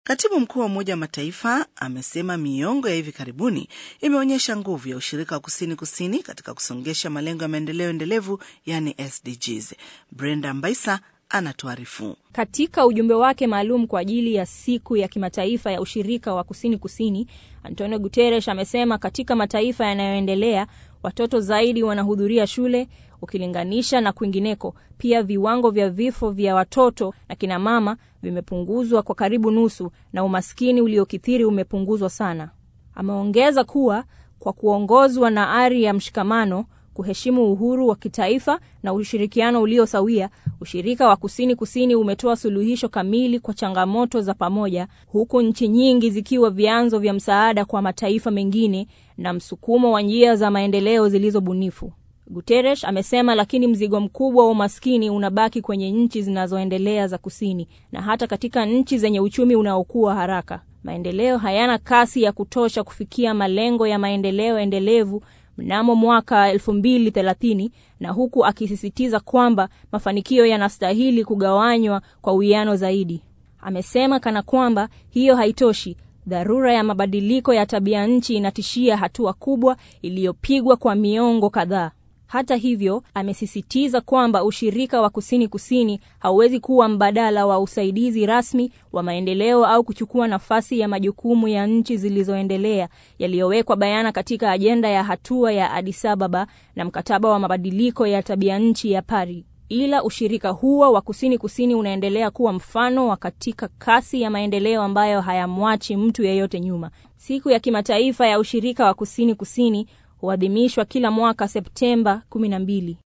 Katibu mkuu wa Umoja wa Mataifa amesema miongo ya hivi karibuni imeonyesha nguvu ya ushirika wa kusini kusini katika kusongesha malengo ya maendeleo endelevu, yani SDGs. Brenda Mbaisa anatuarifu. Katika ujumbe wake maalum kwa ajili ya siku ya kimataifa ya ushirika wa kusini kusini, Antonio Guterres amesema katika mataifa yanayoendelea watoto zaidi wanahudhuria shule ukilinganisha na kwingineko. Pia viwango vya vifo vya watoto na kinamama vimepunguzwa kwa karibu nusu na umaskini uliokithiri umepunguzwa sana. Ameongeza kuwa kwa kuongozwa na ari ya mshikamano, kuheshimu uhuru wa kitaifa na ushirikiano uliosawia, ushirika wa kusini kusini umetoa suluhisho kamili kwa changamoto za pamoja, huku nchi nyingi zikiwa vyanzo vya msaada kwa mataifa mengine na msukumo wa njia za maendeleo zilizobunifu. Guterres amesema, lakini mzigo mkubwa wa umaskini unabaki kwenye nchi zinazoendelea za kusini na hata katika nchi zenye uchumi unaokua haraka. Maendeleo hayana kasi ya kutosha kufikia malengo ya maendeleo endelevu mnamo mwaka 2030 na huku akisisitiza kwamba mafanikio yanastahili kugawanywa kwa uwiano zaidi. Amesema kana kwamba hiyo haitoshi, dharura ya mabadiliko ya tabia nchi inatishia hatua kubwa iliyopigwa kwa miongo kadhaa. Hata hivyo, amesisitiza kwamba ushirika wa kusini kusini hauwezi kuwa mbadala wa usaidizi rasmi wa maendeleo au kuchukua nafasi ya majukumu ya nchi zilizoendelea yaliyowekwa bayana katika ajenda ya hatua ya Addis Ababa na mkataba wa mabadiliko ya tabia nchi ya Paris. Ila ushirika huo wa kusini kusini unaendelea kuwa mfano wa katika kasi ya maendeleo ambayo hayamwachi mtu yeyote nyuma. Siku ya kimataifa ya ushirika wa kusini kusini huadhimishwa kila mwaka Septemba 12.